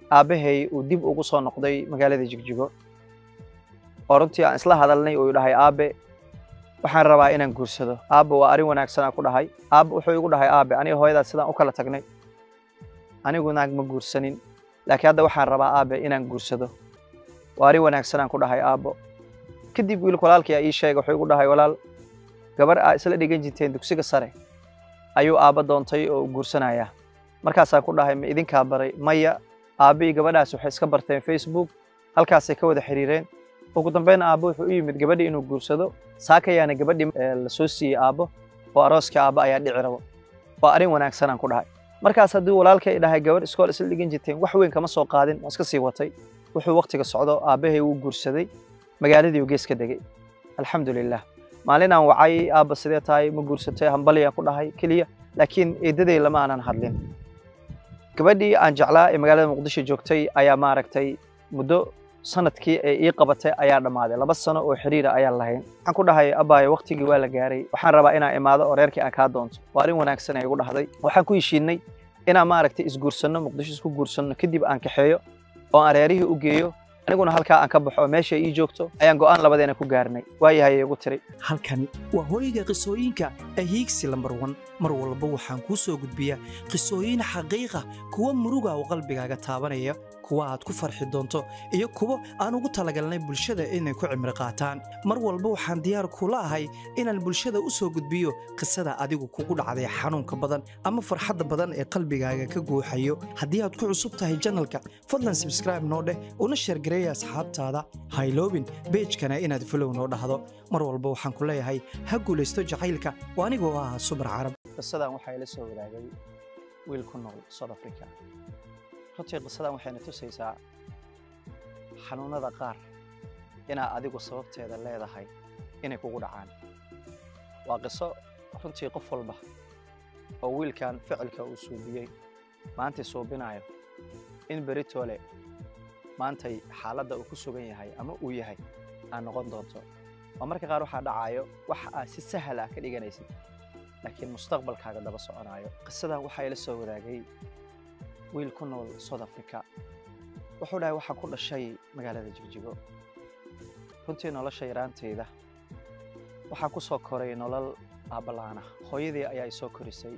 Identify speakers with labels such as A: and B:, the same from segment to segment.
A: aabbahay uu dib ugu soo noqday magaalada jigjigo oo runtii aan isla hadalnay uu dhahay aabe waxaan rabaa inaan guursado aabbe waa arrin wanaagsan aan ku dhahay aabbe wuxuu igu dhahay aabe aniga hooyadaas sidaan u kala tagnay anigu naag ma guursanin laakiin hadda waxaan rabaa aabe inaan guursado waa arrin wanaagsan aan ku dhahay aabbo kadib wiilka walaalkii aa ii sheegay wuxuu igu dhahay walaal gabar aa isla dhigan jirteen dugsiga sare ayuu aabba doontay oo guursanayaa markaasaan ku dhahay ma idinkaa baray maya aabbii gabadhaas waxay iska barteen facebook halkaasay ka wada xiriireen ugu dambeyn aabbo wuxuu u yimid gabadhii inuu guursado saakayaana gabadhii la soo siiyey aabbo oo arooskii aabbo ayaa dhici rabo waa arrin wanaagsan aan ku dhahay markaas haddii walaalkay dhahay gabadh iskool isla dhigan jirteen wax weyn kama soo qaadin waa iska sii watay wuxuu waqtiga socdo aabbahay wuu guursaday magaaladii uu gees ka degay alxamdulilah maalin aan wacay aabba sidee tahay ma guursatay hambalyaan ku dhahay keliya laakiin eedaday lama aanan hadlin gabadhii aan jeclaa ee magaalada muqdisho joogtay ayaa maaragtay muddo sanadkii ee ii qabatay ayaa dhammaaday laba sano oo xiriira ayaan lahayn waxaan ku dhahay abbaayo waqtigii waa la gaaray waxaan rabaa inaan imaado oo reerkii aan kaa doonto waa arrin wanaagsan ay igu dhahday waxaan ku heshiinay inaan maaragtay isguursanno muqdisho isku guursanno kadib aan kaxeeyo oo aan reerihii u geeyo aniguna halkaa aan ka baxo oo meesha ii joogto ayaan go'aan labadeena ku gaarnay waayahay igu tiri
B: halkani waa hooyga qisooyinka ee hiigsi lambar wan mar walba waxaan kuu soo gudbiyaa qisooyin xaqiiqa kuwa muruga oo qalbigaaga taabanaya kuwa aad ku farxi doonto iyo kuwo aan ugu talagalnay bulshada inay ku cimri qaataan mar walba waxaan diyaar kula ahay inaan bulshada u soo gudbiyo qisada adigu kugu dhacday xanuunka badan ama farxadda badan ee qalbigaaga ka guuxayo haddii aad ku cusub tahay janalka fadlan sabskraibe noo dheh una sheergareeya asxaabtaada hayloobin beejkana inaad folow noo dhahdo mar walba waxaan ku leeyahay ha guulaysto jacaylka oo anigoo ah subar carab
A: qisadan waxaa ila soo wadaagay wiil ku nool south africa runtii qisadan waxayna tusaysaa xanuunada qaar inaa adigu sababteeda leedahay inay kugu dhacaan waa qiso runtii qof walba oo wiilkan ficilka uu suubiyey maantay suubinayo in beritoole maantay xaaladda uu ku sugan yahay ama uu yahay aad noqon doonto oo marka qaar waxaa dhacayo wax aad si sahal ah ka dhiganaysid laakiin mustaqbalkaaga daba soconaayo qisadan waxaa ila soo wadaagay wiil ku nool south africa wuxuu dhahay waxaan ku dhashay magaalada jigjigo runtii nolosha yaraantayda waxaan ku soo koray nolol aabbalaana hooyadii ayaa i soo korisay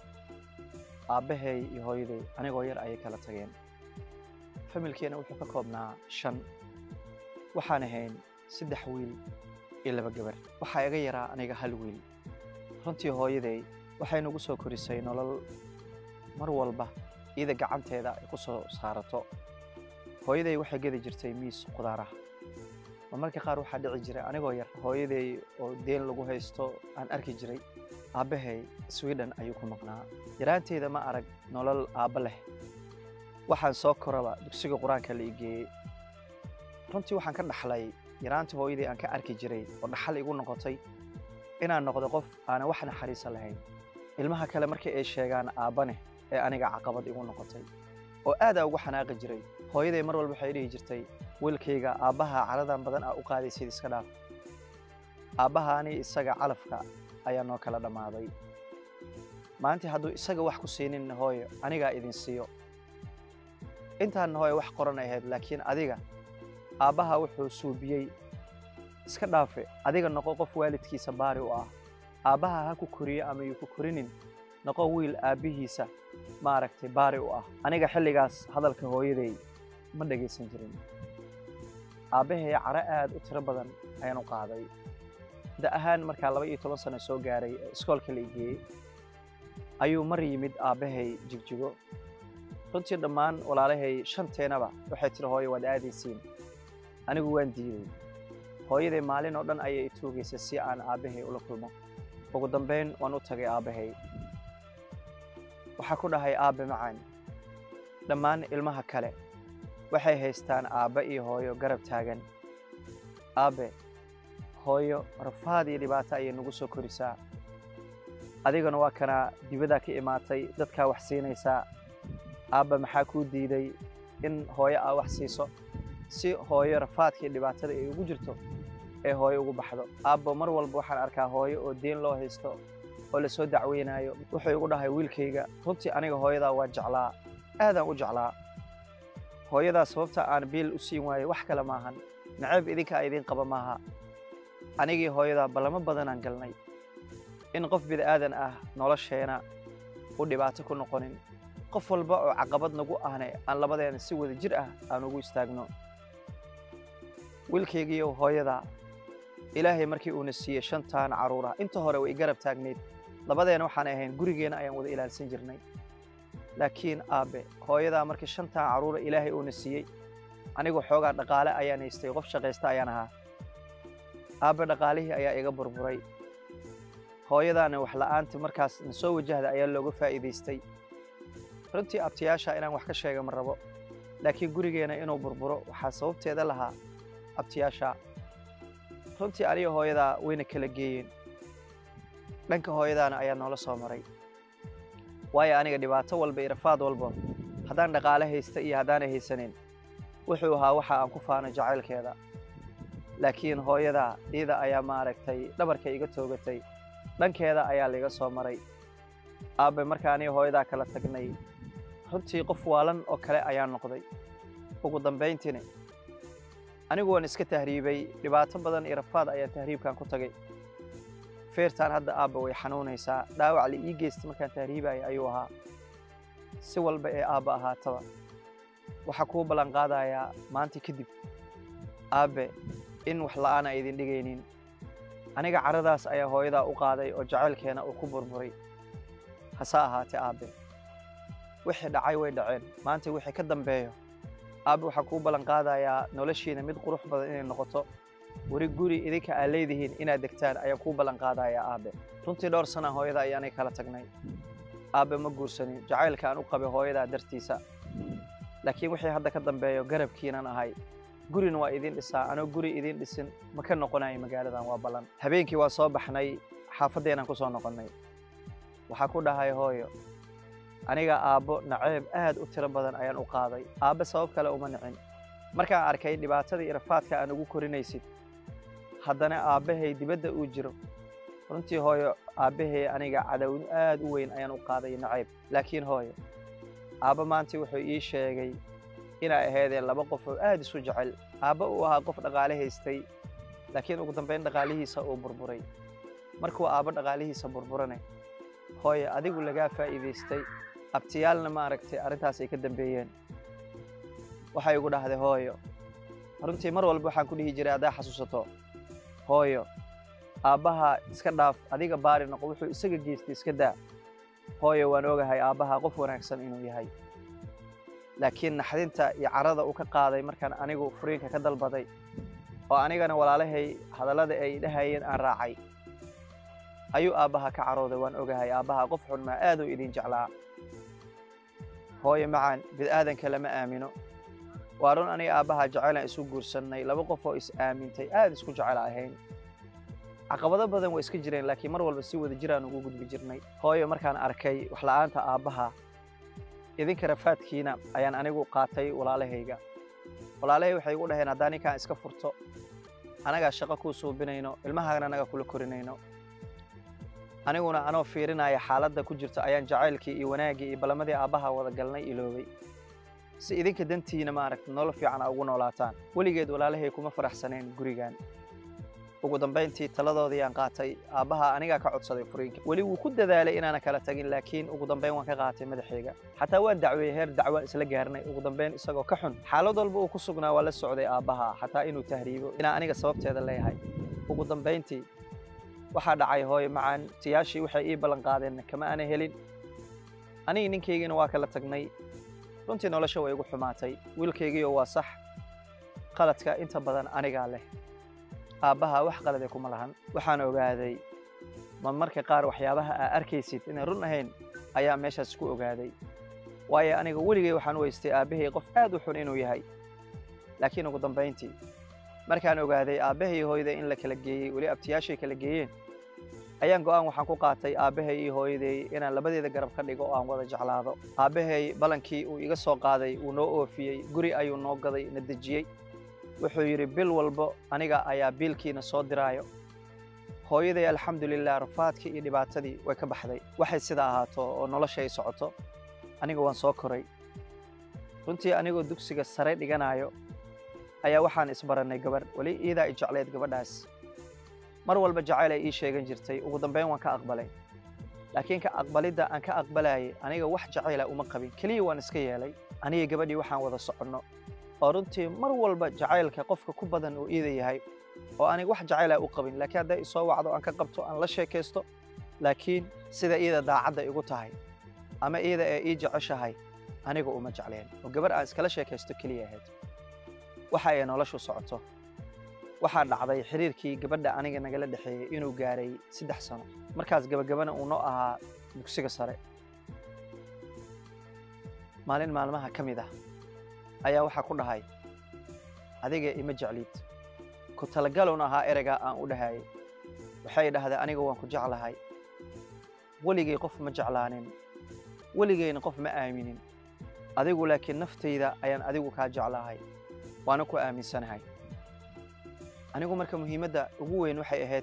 A: aabbahay iyo hooyaday anigoo yar ayay kala tageen familkeena wuxuu ka koobnaa shan waxaan ahayn saddex wiil iyo laba gabar waxaa iga yaraa aniga hal wiil runtii hooyaday waxay nagu soo korisay nolol mar walba iyada gacanteeda ay ku soo saarato hooyaday waxay gedi jirtay miis qudaaraha oo marka qaar waxaa dhici jiray anigoo yar hooyaday oo deen lagu haysto aan arki jiray aabbahay sweden ayuu ku maqnaa yaraanteyda ma arag nolol aabba leh waxaan soo koraba dugsiga qur-aanka la igeeyey runtii waxaan ka dhaxlay yaraantii hooyaday aan ka arki jiray oo dhaxal igu noqotay inaan noqdo qof aanan wax naxariisa lahayn ilmaha kale markii ay sheegaan aabbane ee aniga caqabad igu noqotay oo aadaa ugu xanaaqi jiray hooyaday mar walba waxay dhihi jirtay wiilkayga aabbaha caladan badan aa u qaadaysid iska dhaaf aabbahaani isaga calafka ayaa noo kala dhammaaday maalintii hadduu isaga wax ku siinin hooyo anigaa idin siiyo intaanna hooyo wax qoran ahayd laakiin adiga aabbaha wuxuu suubiyey iska dhaafe adiga noqo qof waalidkiisa baari u ah aabbaha ha ku koriyo ama yuu ku korinin noqo wiil aabbihiisa maaragtay baari u ah aniga xilligaas hadalka hooyaday ma dhegaysan jirin aabbahay caro aad u tiro badan ayaan u qaaday da ahaan markaa laba iyo toban sano soo gaaray ee iskoolka la igeeyey ayuu mar yimid aabbahay jigjigo runtii dhammaan walaalahay shanteenaba waxay tiri hooyo waad aadaysiin anigu waan diiday hooyaday maalin oo dhan ayay i tuugaysay si aan aabbahay ula kulmo ugu dambayn waan u tagay aabbahay waxaa ku dhahay aabbe macaan dhammaan ilmaha kale waxay haystaan aabbe iyo hooyo garab taagan aabbe hooyo rafaad iyo dhibaato ayay nagu soo korisaa adigana waa kanaa dibaddaa ka imaatay dadkaa wax siinaysaa aabba maxaa kuu diiday in hooyo aa wax siiso si hooyo rafaadka iyo dhibaatada ay ugu jirto ee hooyo ugu baxdo aabbo mar walba waxaan arkaa hooyo oo deen loo haysto oo lasoo dacweynaayo wuxuu igu dhahay wiilkayga runtii aniga hooyadaa waa jeclaa aadaan u jeclaa hooyadaa sababta aan biil u siin waayo wax kale maahan naceeb idinkaa idiin qaba maaha anigii hooyadaa ballamo badanaan galnay in qof bida'aadan ah nolosheena u dhibaato ku noqonin qof walba oo caqabad nagu ahne aan labadeena si wada jir ah aan ugu istaagno wiilkaygiiyo hooyadaa ilaahay markii uuna siiyey shantaan carruura inta hore way garab taagnayd labadeena waxaan ahayn gurigeena ayaan wada ilaalsan jirnay laakiin aabbe hooyadaa markii shantaan carruura ilaahay uuna siiyey anigu xoogaa dhaqaale ayaan haystay qof shaqaysta ayaan ahaa aabbe dhaqaalihii ayaa iga burburay hooyadaana wax la'aanta markaas na soo wajahda ayaa looga faa'iidaystay runtii abtiyaasha inaan wax ka sheega ma rabo laakiin gurigeena inuu burburo waxaa sababteeda lahaa abtiyaasha runtii aniga hooyadaa wayna kala geeyeen dhanka hooyadaana ayaa noola soo maray waayo aniga dhibaato walba iyo rafaad walba haddaan dhaqaale haysta iyo haddaanay haysanin wuxuu ahaa waxa aan ku faano jacaylkeeda laakiin hooyadaa iyada ayaa maaragtay dhabarka iga toogatay dhankeeda ayaa laiga soo maray aabbe marka aniga hooyadaa kala tagnay runtii qof waalan oo kale ayaa noqday ugu dambayntiina anigu waan iska tahriibay dhibaato badan iyo rafaad ayaan tahriibkan ku tagay feertaan hadda aabba way xanuunaysaa dhaawac la ii geysta markaan tahriibaya ayuu ahaa si walba ee aabba ahaataba waxaa kuu ballan qaadayaa maanta kadib aabbe in wax la'aan a idin dhigaynin aniga caradaas ayaa hooyadaa u qaaday oo jacaylkeena uu ku burburay hase ahaatee aabbe wixii dhacay way dhaceen maanta wixii ka dambeeyo aabbe waxaa kuu ballan qaadayaa noloshiina mid qurux badan inay noqoto weri guri idinka aad leedihiin inaad degtaan ayaan kuu ballan qaadayaa aabbe runtii dhowr sana hooyada ayaanay kala tagnay aabbe ma guursanin jacaylka aan u qabay hooyadaa dartiisa laakiin wixii hadda ka dambeeyo garabkiinan ahay gurina waa idin dhisaa anoo guri idin dhisin ma ka noqonayo magaaladan waa ballan habeenkii waa soo baxnay xaafaddeenaan ku soo noqonnay waxaa ku dhahay hooyo aniga aabbo naceeb aad u tiro badan ayaan u qaaday aabbe sabab kale uma nicin markaan arkay dhibaatada iyo rafaadka aan ugu korinaysid haddana aabbahay dibadda uu jiro runtii hooyo aabbahay aniga cadawin aad u weyn ayaan u qaaday naceeb laakiin hooyo aabba maanta wuxuu ii sheegay inay ahaydeen laba qof oo aad isu jecel aabba uu ahaa qof dhaqaale haystay laakiin ugu dambayn dhaqaalihiisa uu burburay markuu aabba dhaqaalihiisa burburane hooye adigu lagaa faa'iidaystay abtiyaalna maaragtay arrintaas ay ka dambeeyeen waxay igu dhahday hooyo runtii mar walba waxaan ku dhihi jiray haddaa xasuusato hooyo aabbaha iska dhaaf adiga baari noqo wuxuu isaga geystay iska daa hooyo waan ogahay aabbaha qof wanaagsan inuu yahay laakiin naxdinta iyo carada uu ka qaaday markaan anigu furiinka ka dalbaday oo anigana walaalahay hadallada ay dhahayeen aan raacay ayuu aabbaha ka carooday waan ogahay aabbaha qof xun maa aaduu idin jeclaa hooyo macaan bid'aadanka lama aamino waa run aniga aabbaha jeceylaan isu guursannay laba qof oo is aamintay aad isku jecel ahayn caqabado badan waa iska jireen laakiin mar walba si wada jiraan ugu gudbi jirnay hooyo markaan arkay waxla'aanta aabbaha idinka rafaadkiina ayaan anigu qaatay walaalahayga walaalahay waxay igu dhaheen haddaan ninkaan iska furto anagaa shaqo kuu suubinayno ilmahaagana anaga kula korinayno aniguna anoo fiirinaya xaaladda ku jirta ayaan jacaylkii iyo wanaaggii iyo ballamadii aabbaha wada galnay iloobay si idinka dantiina maaragta nolol fiican a ugu noolaataan weligeed walaalahay kuma faraxsaneen gurigan ugu dambayntii taladoodii aan qaatay aabbaha anigaa ka codsaday furiinka weli wuu ku dadaalay inaana kala tagin laakiin ugu dambayn waan ka qaatay madaxayga xataa waan dacweeyey heer dacwaan isla gaarnay ugu dambayn isagoo ka xun xaalad walba uu ku sugnaa waa la socday aabbaha xataa inuu tahriibo inaan aniga sababteeda leeyahay ugu dambayntii waxaa dhacay hooyo macaan tiyaashii waxay ii ballan qaadeen kama aana helin anigi ninkaygiina waa kala tagnay runtii nolosha way igu xumaatay wiilkaygiiyo waa sax qaladka inta badan anigaa leh aabbaha wax qalade kuma lahan waxaan ogaaday ma marka qaar waxyaabaha aa arkaysid inay run ahayn ayaa meeshaas ku ogaaday waayo aniga weligay waxaan u weystay aabbahay qof aad u xun inuu yahay laakiin ugu dambayntii markaan ogaaday aabbahay hooyaday in la kala geeyey weli abtiyaashay kala geeyeen ayaan go'aan waxaan ku qaatay aabbahay iyo hooyaday inaan labadeeda garab ka dhigo oo aan wada jeclaado aabbahay ballankii uu iga soo qaaday wuu noo oofiyey guri ayuu noo gaday na dejiyey wuxuu yidhi bil walbo aniga ayaa biilkiina soo diraayo hooyaday alxamdulilah rafaadkii iyo dhibaatadii way ka baxday waxay sida ahaato oo nolosha ay socoto aniga waan soo koray runtii anigoo dugsiga sare dhiganayo ayaa waxaan isbarannay gabarh weli iidaa i jecleed gabadhaas mar walba jacayl ay ii sheegan jirtay ugu dambayn waan ka aqbalay laakiin ka aqbalidda aan ka aqbalayay aniga wax jacayla uma qabin keliya waan iska yeelay aniga gabadhii waxaan wada soconno oo runtii mar walba jacaylka qofka ku badan uu iida yahay oo aniga wax jacayla u qabin laakiin hadday isoo wacdo aan ka qabto aan la sheekaysto laakiin sida iida daacadda igu tahay ama iida ee ii jeceshahay aniga uma jecleen oo gabarh aan iskala sheekaysto keliya ahayd waxa ay noloshu socoto waxaa dhacday xiriirkii gabadha aniga nagala dhexeeyey inuu gaaray saddex sano markaas gabagabana uu noo ahaa dugsiga sare maalin maalmaha ka mid ah ayaa waxaa ku dhahay adiga ima jecliid ku talagalown ahaa ereygaa aan u dhahayay waxay dhahday aniga waan ku jeclahay weligay qof ma jeclaanin weligayna qof ma aaminin adigu laakiin naftayda ayaan adigu kaa jeclahay waana ku aaminsanahay anigu marka muhiimadda ugu weyn waxay ahayd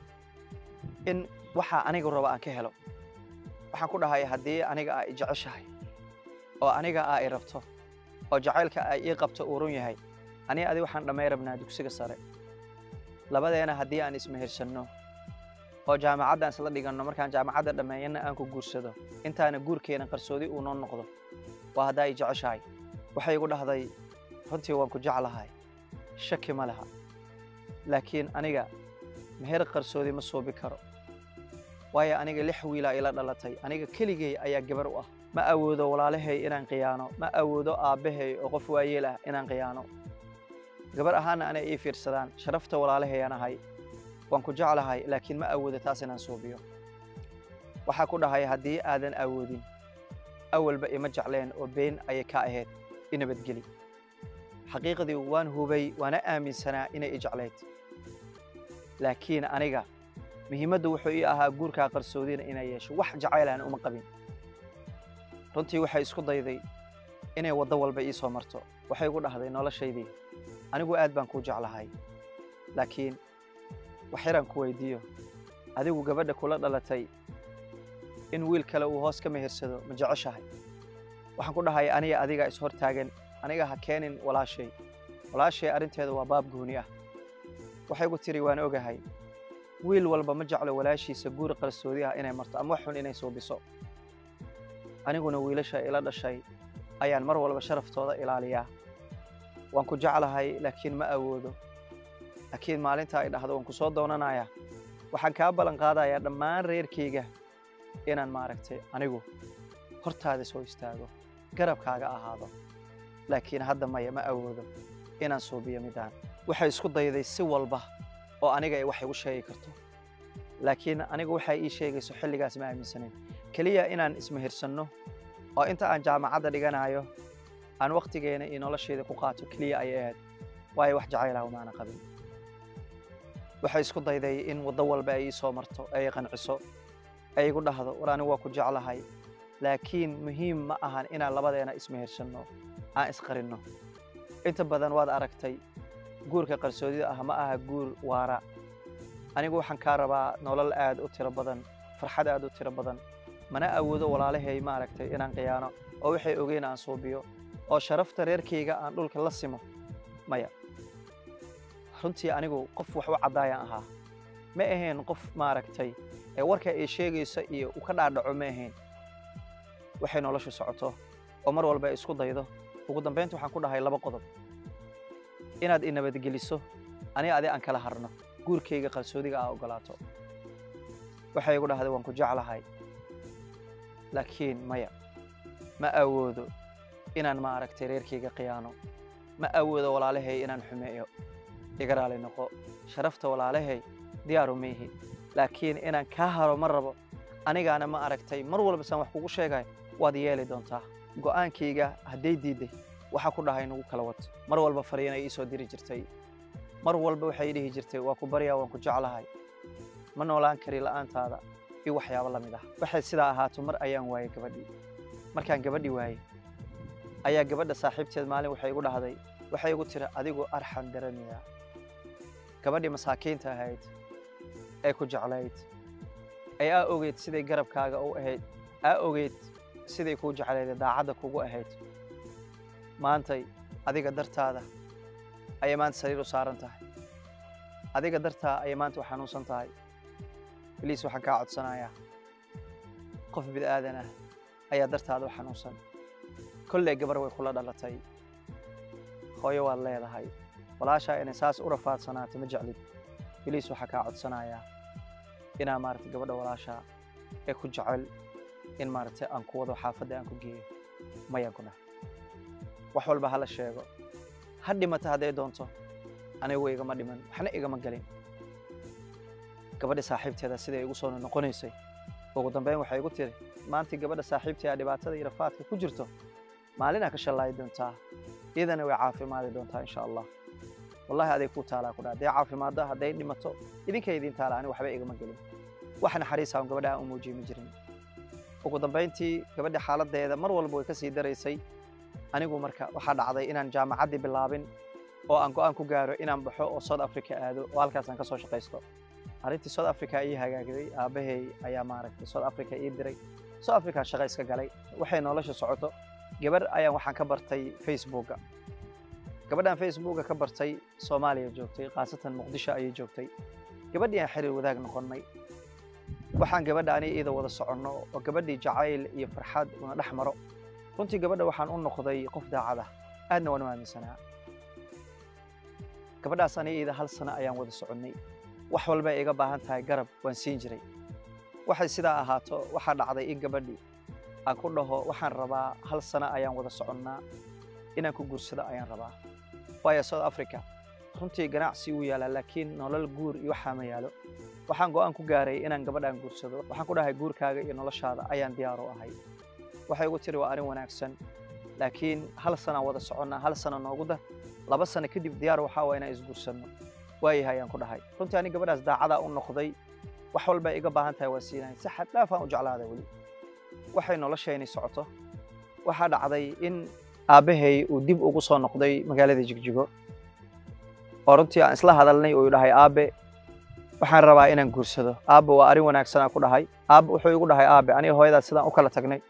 A: in waxaa anigu raba aan ka helo waxaan ku dhahay haddii aniga aa i jeceshahay oo aniga aa i rabto oo jacaylka ay ii qabto uu run yahay aniga adi waxaan dhammay rabnaa dugsiga sare labadeena haddii aan ismehersanno oo jaamacaddan isla dhiganno markaan jaamacadda dhammeeyanna aan ku guursado intaana guurkeena qarsoodi uu noo noqdo waa haddaa i jeceshahay waxay igu dhahday runtii waan ku jeclahay shaki ma laha laakiin aniga meher qarsoodi ma suubi karo waayo aniga lix wiilaa ila dhalatay aniga keligay ayaa gabar u ah ma awoodo walaalahay inaan khiyaano ma awoodo aabbahay oo qof waayeel ah inaan khiyaano gabar ahaana anay ii fiirsadaan sharafta walaalahayaan ahay waan ku jeclahay laakiin ma awoodo taas inaan suubiyo waxaa ku dhahay haddii aadan awoodin awalba ima jecleen oo been ayay ka ahayd i nabadgeli xaqiiqdii waan hubay waana aaminsanaa inay i jeclayd laakiin aniga muhiimaddu wuxuu ii ahaa guurkaa qarsoodina inay yeesho wax jacaylaan uma qabin runtii waxay isku dayday inay waddo walba ii soo marto waxay igu dhahday noloshaydii anigu aad baan kuu jeclahay laakiin wax yaraan ku weydiiyo adigu gabadha kula dhalatay in wiil kale uu hoos ka mehersado ma jeceshahay waxaan ku dhahay aniga adiga is hor taagan aniga ha keenin walaashay walaashay arrinteeda waa baab gooni ah waxay igu tiri waan ogahay wiil walba ma jeclo walaashiisa guur qarsoodi ah inay marto ama wax xun inay suubiso aniguna wiilasha ila dhashay ayaan mar walba sharaftooda ilaaliyaa waan ku jeclahay laakiin ma awoodo laakiin maalinta ay dhahdo waan ku soo doonanayaa waxaan kaa ballan qaadayaa dhammaan reerkayga inaan maaragtay anigu hortaada soo istaago garabkaaga ahaado laakiin hadda maya ma awoodo inaan suubiyo midaan waxay isku dayday si walba oo aniga ay wax igu sheegi karto laakiin anigu waxay ii sheegayso xilligaas ma aaminsanayn keliya inaan ismehirsanno oo inta aan jaamacadda dhiganayo aan wakhtigeena iyo noloshayda ku qaato keliya ayay ahayd waayo wax jacaylaha umaana qabin waxay isku dayday in waddo walba ay ii soo marto ay qanciso ay igu dhahdo war anigu waa ku jeclahay laakiin muhiim ma ahan inaan labadeena ismehirsanno aan isqarinno inta badan waad aragtay guurka qarsoodida ah ma aha guur waara anigu waxaan kaa rabaa nolol aad u tiro badan farxad aad u tiro badan mana awoodo walaalahay maaragtay inaan khiyaano oo waxay ogeyn aan suubiyo oo sharafta reerkayga aan dhulka la simo maya runtii anigu qof wax u caddaayaan ahaa ma ahayn qof maaragtay ee warka ay sheegayso iyo u ka dhaadhaco ma ahayn waxay noloshu socoto oo mar walba ay isku daydo ugu dambaynta waxaan ku dhahay laba qodob inaad i nabadgeliso aniga adi aan kala harno guurkayga qarsoodiga aa oggolaato waxay igu dhahday waan ku jeclahay laakiin maya ma awoodo inaan maaragtay reerkayga khiyaano ma awoodo walaalahay inaan xumeeyo iga raali noqo sharafta walaalahay diyaaru maihi laakiin inaan kaa haro ma rabo anigaana ma aragtay mar walba saan wax kugu sheegay waad yeeli doontaa go'aankayga hadday diidday waxaa ku dhahay nagu kala wad mar walba fariinay ii soo diri jirtay mar walba waxay dhihi jirtay waa ku baryaa waan ku jeclahay ma noolaan kari la'aantaada iyo waxyaabo la mid ah waxay sidaa ahaato mar ayaan waayey gabadhii markaan gabadhii waayey ayaa gabadha saaxiibteed maalin waxay igu dhahday waxay igu tiri adigu arxan daranayaa gabadhii masaakiinta ahayd ee ku jeclayd ee aa ogeyd siday garabkaaga u ahayd aa ogeyd siday kuu jeclayda daacadda kugu ahayd maantay adiga dartaada ayay maanta sariir u saaran tahay adiga dartaa ayay maanta u xanuunsan tahay baliis waxaan kaa codsanayaa qof bid'aadan ah ayaa dartaada u xanuunsan kolley gabar way kula dhalatay hooyo waad leedahay walaashaa inay saas u rafaadsanaato ma jeclid baliis waxaa kaa codsanayaa inaa maaragtay gabadha walaashaa ee ku jecel in maaragtay aan ku wado xaafadda aan ku geeyo mayaan ku dhahay wax walba hala sheego ha dhimata hadday doonto anigu igama dhiman waxna igama gelin gabadha saaxiibteeda siday igu soo noqonaysay ugu dambeyn waxay igu tiri maantii gabadha saaxiibteeda dhibaatada iyo rafaadka ku jirto maalinaa ka shallaayi doontaa iyadana way caafimaadi doontaa insha allah wallahi aday kuu taalaa ku dhaa hadday caafimaaddo hadday dhimato idinkay idiin taala ani waxba igama gelin wax naxariisa on gabadha aan u muujiye ma jirin ugu dambayntii gabadha xaaladdeeda mar walba way ka sii daraysay anigu marka waxaa dhacday inaan jaamacaddii bilaabin oo aan go'aan ku gaaro inaan baxo oo south africa aado oo halkaasaan ka soo shaqaysto arrintii south africa ii hagaagday aabbahay ayaa maaragtay south africa ii diray south africa shaqa iska galay waxay nolosha socoto gabar ayaan waxaan ka bartay facebooka gabadhaan facebooka ka bartay soomaaliya joogtay khaasatan muqdisho ayay joogtay gabadhii aan xiriir wadaag noqonnay waxaan gabadha ani iyada wada soconno oo gabadhii jacayl iyo farxad una dhex maro runtii gabadha waxaan u noqday qof daacad ah aadna waan u aaminsanaa gabadhaas ani iyada hal sano ayaan wada soconnay wax walba iga baahan tahay garab waan siin jiray waxay sidaa ahaato waxaa dhacday in gabadhii aan ku dhaho waxaan rabaa hal sano ayaan wada soconnaa inaan ku guursado ayaan rabaa waayo south africa runtii ganacsi wuu yaalaa laakiin nolol guur iyo waxaa ma yaalo waxaan go'aan ku gaaray inaan gabadhaan guursado waxaan ku dhahay guurkaaga iyo noloshaada ayaan diyaar u ahay waxay igu tiri waa arrin wanaagsan laakiin hal sanaan wada soconnaa hal sano noogu dar laba sano kadib diyaar waxaa waa inaan isguursanno waayahay ayaan ku dhahay runtii ani gabadhaas daacadaa u noqday wax walba iga baahan tahay waa siinahay si xad dhaafaan u jeclaaday weli waxay noloshayni socoto waxaa dhacday in aabbahay uu dib ugu soo noqday magaalada jigjigo oo runtii aan isla hadalnay uu dhahay aabe waxaan rabaa inaan guursado aabbe waa arrin wanaagsanaa ku dhahay aabbe wuxuu igu dhahay aabe aniga hooyadaas sidaan u kala tagnay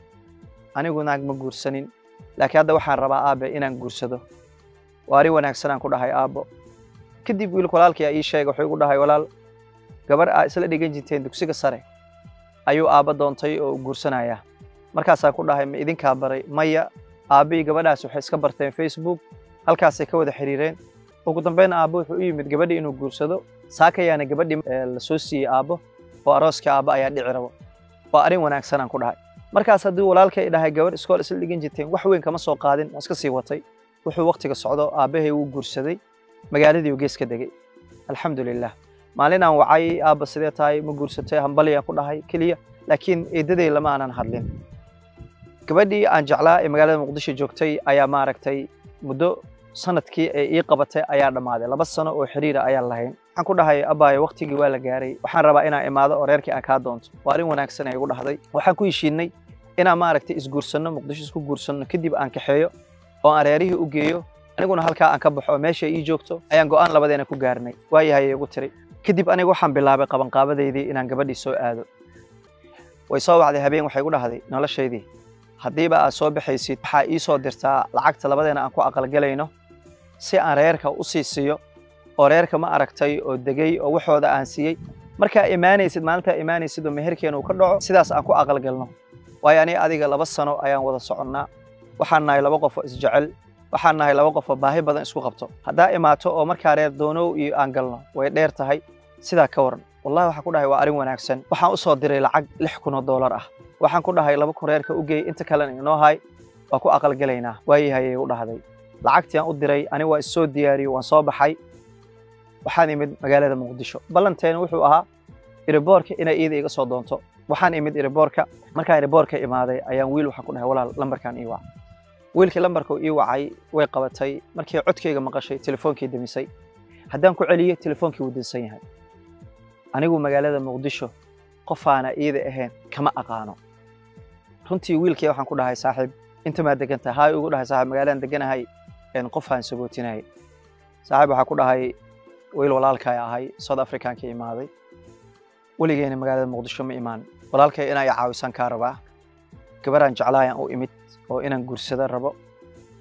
A: anigu naag ma guursanin laakiin hadda waxaan rabaa aabe inaan guursado waa arrin wanaagsanaan ku dhahay aabbo kadib wiilka walaalkii aa ii sheegay wuxuu igu dhahay walaal gabar aa isla dhigan jirteen dugsiga sare ayuu aabba doontay oo guursanaya markaasaan ku dhahay ma idinkaa baray maya aabbihii gabadhaas waxay iska barteen facebook halkaasay ka wada xiriireen ugu dambeyn aabbo wuxuu u yimid gabadhii inuu guursado saakayaana gabadhii la soo siiyey aabbo oo arooskii aabbo ayaa dhici rabo waa arrin wanaagsanaan ku dhahay markaas haddii walaalkay dhahay gabarh iskool isla dhigan jirteen wax weyn kama soo qaadin waa iska sii watay wuxuu wakhtiga socdo aabbahay wuu guursaday magaaladii uu gees ka degay alxamdulilah maalinaan wacay aabba sidee tahay ma guursatay hambaliyaan ku dhahay keliya laakiin eedaday lama aanan hadlin gabadhii aan jeclaa ee magaalada muqdisho joogtay ayaa maaragtay muddo sanadkii ee ii qabatay ayaa dhammaaday laba sano oo xiriira ayaan lahayn waxaan ku dhahay abbaayo waktigii waa la gaaray waxaan rabaa inaan imaado oo reerkii aan kaa doonto waa arrin wanaagsan ay igu dhahday waxaan ku heshiinay inaan maaragtay isguursanno muqdisho isku guursanno kadib aan kaxeeyo oo aan reerihii u geeyo aniguna halkaa aan ka baxo oo meesha ii joogto ayaan go'aan labadeena ku gaarnay waayahay igu tiri kadib aniga waxaan bilaabay qabanqaabadeydii inaan gabadhii soo aado way soo wacday habeen waxay igu dhahday noloshaydii haddiiba aad soo baxaysid waxaa ii soo dirtaa lacagta labadeena aan ku aqalgelayno si aan reerka u sii siiyo oo reerka ma aragtay oo degay oo waxooda aan siiyey markaa imaanaysid maalintaa imaanaysid oo meherkeena uu ka dhaco sidaas aan ku aqalgelno waayo aniga adiga laba sano ayaan wada soconnaa waxaan nahay laba qof oo isjecel waxaan nahay laba qof oo baahi badan isku qabto haddaa imaato oo markaa reer doonow iyo aan galno way dheer tahay sidaa ka waran wallahi waxaan ku dhahay waa arrin wanaagsan waxaan u soo diray lacag lix kun oo doolar ah waxaan ku dhahay laba kun reerka u geey inta kalena inoo hay waa ku aqalgelaynaa waayahayay u dhahday lacagtii aan u diray aniga waa issoo diyaariyey waan soo baxay waxaan imid magaalada muqdisho ballanteena wuxuu ahaa iriboorka inay iida iga soo doonto waxaan imid iriboorka markaan iriboorka imaaday ayaan wiil waxaan ku dhahay walaal lambarkaan ii wac wiilkii lambarka ii wacay way qabatay markii codkayga maqashay telefoonkii demisay haddaan ku celiyo telefoonkii wuu dinsan yahay anigu magaalada muqdisho qofaana iida ahayn kama aqaano runtii wiilkii waxaan ku dhahay saaxiib inta maa degan tahay haay ugu dhahay saaxiib magaaladaan deganahay qofaan sagootinayay saaxiib waxaa ku dhahay wiil walaalkay ahay south africanka imaaday weligeena magaalada muqdisho ma imaan walaalkay inaa i caawisan kaa rabaa gabaraan jeclaayaan u imid oo inaan guursado rabo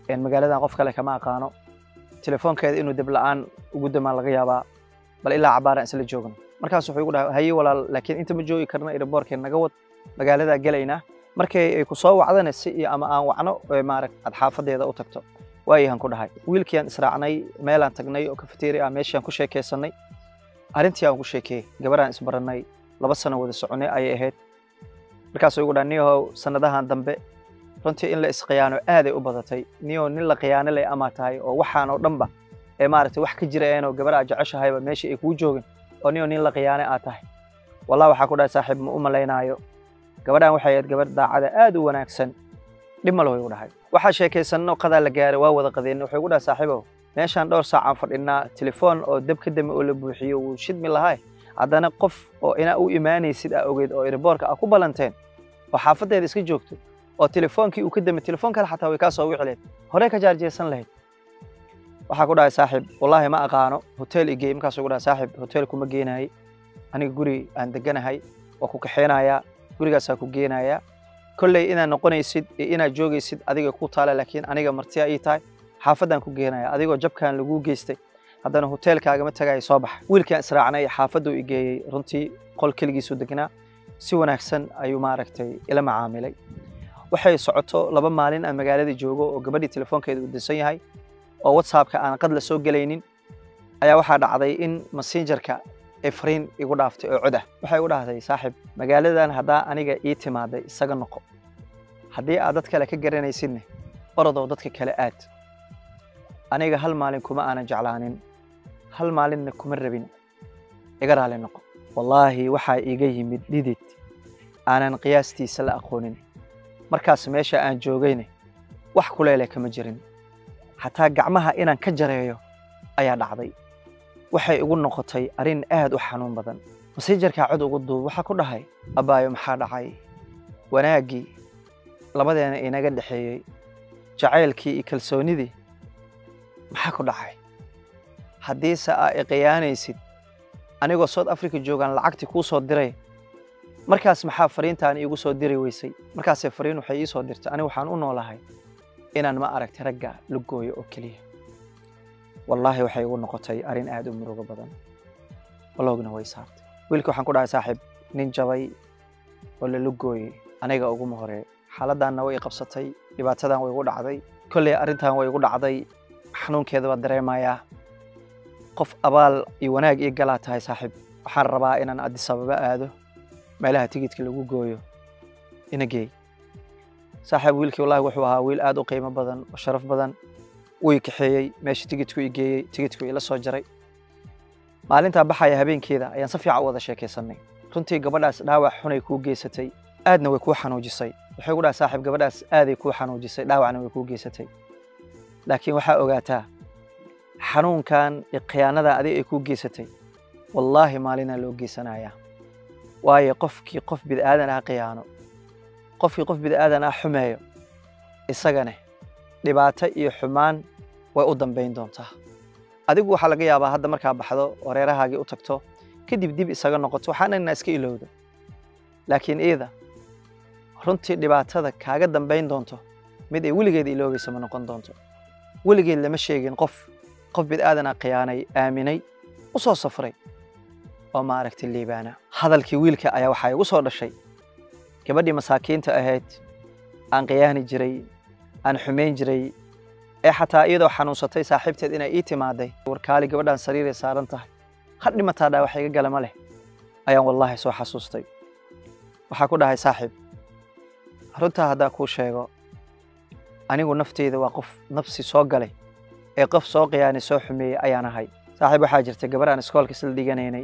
A: magaaladan qof kale kama aqaano telefoonkeeda inuu deb la'aan ugu damaan laga yaabaa bal ilaa cabaaraan isla joogno markaas wuxuu igu dhahay haye walaal laakiin inta ma joogi karna airboortkeen naga wad magaaladaa gelaynaa markay ay ku soo wacdana si iyo ama aan wacno maaragt aad xaafadeeda u tagto waayahan ku dhahay wiilkiiaan israacnay meelaan tagnay oo kafeteria ah meeshiaan ku sheekaysanay arrintii aan ku sheekeeyey gabaraan isbarannay laba sano wada soconay ayay ahayd markaasuu igu dhaha niyahow sannadahan dambe runtii in la isqiyaano aaday u badatay niyahow nin la khiyaano leh amaa tahay oo waxaan oo dhanba ee maaragtay wax ka jira eenoo gabar aad jeceshahayba meesha ay kuu joogin oo niyahow nin la khiyaane aad tahay wallahi waxaa ku dhahay saaxiib ma u malaynaayo gabadhan waxay ahayd gabar daacada aad u wanaagsan dhib ma lehu igu dhahay waxaa sheekaysanno qadaa la gaaray waa wada qadeenna wuxuu igu dhahay saaxiibow meeshaan dhowr saacaan fadhinaa telefoon oo dab ka dame oo la buuxiyo wuu shidmi lahay haddana qof oo inaa u imaanaysid aa ogeyd oo airboorka aa ku ballanteen oo xaafadeeda iska joogto oo telefoonkii uu ka damay telefoon kale xataa way kaa soo wici lahayd horey ka jaarjeesan lahayd waxaa ku dhahay saaxiib wallaahi ma aqaano hotel igey markaasuu ku dhahay saaxiib hotel kuma geenaayey aniga guri aan deganahay waa ku kaxeenayaa gurigaasaa ku geenayaa kolley inaad noqonaysid iyo inaad joogaysid adiga ku taala laakiin aniga martiya ii tahay xaafaddaan ku geenaya adigoo jabkan laguu geystay haddana hoteelkaagama tagaaya soo baxa wiilkaan israacnay xaafadduu i geeyey runtii qol keligiisuu degnaa si wanaagsan ayuu maaragtay ila macaamilay waxay socoto laba maalin aan magaalada joogo oo gabadhii telefoonkeeda uu dinsan yahay oo whatsappka aan qad la soo gelaynin ayaa waxaa dhacday in messengerka ay fariin igu dhaaftay oo codah waxay igu dhahday saaxiib magaaladan haddaa aniga ii timaaday isaga noqo haddii aad dad kale ka garanaysidne orodoo dadka kale aad aniga hal maalin kuma aanan jeclaanin hal maalinna kuma rabin iga raali noqo wallaahi waxaa iiga yimid dhidid aanan qiyaastiisa la aqoonin markaas meesha aan joogayne wax kuleele kama jirin xataa gacmaha inaan ka jareeyo ayaa dhacday waxay igu noqotay arrin aad u xanuun badan masejarkaa cod ugu duub waxaa ku dhahay abbaayo maxaa dhacay wanaaggii labadeena inaga dhexeeyey jacaylkii iyo kalsoonnidii maxaa ku dhacay haddiise aa iqiyaanaysid anigoo south africa joogaan lacagtii kuu soo diray markaas maxaa fariintaan iigu soo diri weysay markaasee fariin waxay ii soo dirtay anigu waxaan u noolahay inaan ma aragtay ragga la gooyo oo keliya wallaahi waxay igu noqotay arrin aad u murugo badan waloogna way saartay wiilkii waxaan ku dhahay saaxiib nin jabay oo lala gooyey aniga uguma horee xaaladdaanna way i qabsatay dhibaatadan way igu dhacday kolley arrintan way igu dhacday xanuunkeeda waa dareemayaa qof abaal iyo wanaag ii galaa tahay saaxiib waxaan rabaa inaan addis ababa aado meelaha tigidka lagu gooyo ina geey saaxiib wiilkii wallahi wuxuu ahaa wiil aad u qiimo badan oo sharaf badan wuu i kaxeeyey meesha tigidku i geeyey tigidku ila soo jaray maalintaa baxaya habeenkeeda ayaan si fiican u wada sheekaysanay runtii gabadhaas dhaawac xunay kuu geysatay aadna way kuu xanuujisay waxay gu dhahay saaxiib gabadhaas aaday kuu xanuujisay dhaawacna way kuu geysatay laakiin waxaa ogaataa xanuunkan iyo khiyaanadan adig ay kuu geysatay wallaahi maalinaa loo geysanayaa waayo qofkii qof bid'aadan ah khiyaano qofkii qof bid'aadan ah xumeeyo isagane dhibaato iyo xumaan way u dambayn doontaa adigu waxaa laga yaabaa hadda markaa baxdo oo reerahaagii u tagto kadib dib isaga noqoto waxaana inaa iska ilowda laakiin iida runtii dhibaatada kaaga dambayn doonto mid ay weligeed iloobaysa ma noqon doonto weligeed lama sheegin qof qof bid'aadana khiyaanay aaminay u soo safray oo maaragtay liibaana hadalkii wiilka ayaa waxaa igu soo dhashay gabadhii masaakiinta ahayd aan khiyaani jiray aan xumayn jiray ee xataa iyadoo xanuunsatay saaxiibteed inay ii timaaday warkaali gabadhaan sariiray saaran tahay har dhimataa dhaa wax iga gala ma leh ayaan wallaahi soo xasuustay waxaa ku dhahay saaxiib runtaa haddaan kuu sheego anigu nafteyda waa qof nafsi soo galay ee qof soo khiyaanay soo xumeeyey ayaan ahay saaxiib waxaa jirta gabar aan iskoolka isla dhiganaynay